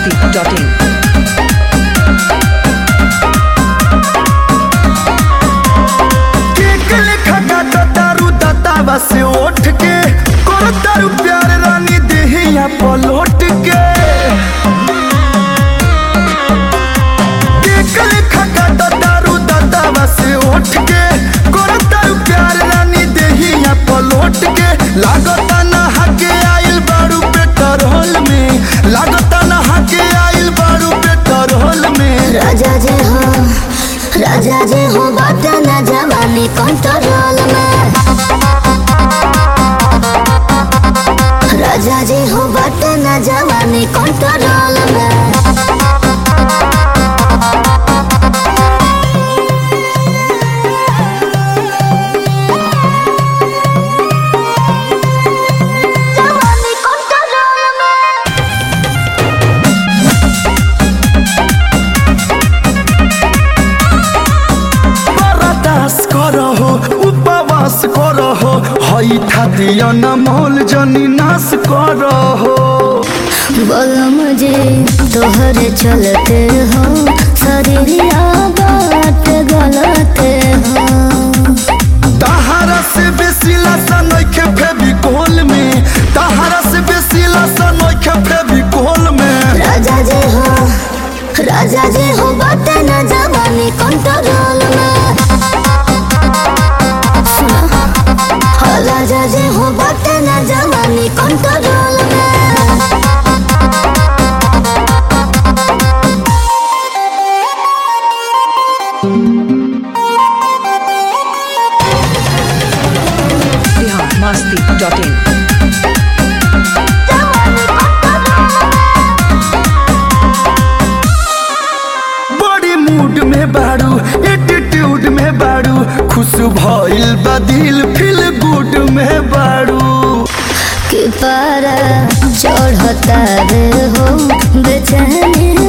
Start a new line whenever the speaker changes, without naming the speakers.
masti.in.
Cake लेखा काटा तारू दातावा से उठ के कर तारू प्यार रानी देहिया पलट के केक लेखा काटा तारू दातावा से उठ के कर तारू प्यार रानी देहिया पलट के लागता नहा के आइल बारू पेट्रोल में लागता नहा के आइल बारू पेट्रोल में
राजा जे हो राजा जे हो बात न जवानी कंट्रोल में राजा जे हो बात न जवानी कंट्रोल में जवानी कंट्रोल में
बरदास करहो उपवास करहो हई खातिया न मोल जनी नाश करहो
बोलो मुझे तोहरे चलते हो शरीरिया बात गलते हो
तहारा से बेसी लसन नइखे फेविकोल में तहारा से बेसी लसन नइखे फेविकोल में
राजा जे हो राजा जे हो बात न जवानी कंट्रोल में सुनो हाँ, राजा जे हो बात न जवानी कंट्रोल में
Bihar masti.in.
बड़ी मूड में बाड़ू एटीट्यूड में बाड़ू खुश भइल बा दिल फील गुड में बाड़ू
कि पारा चढ़ता रे हो बेचैनी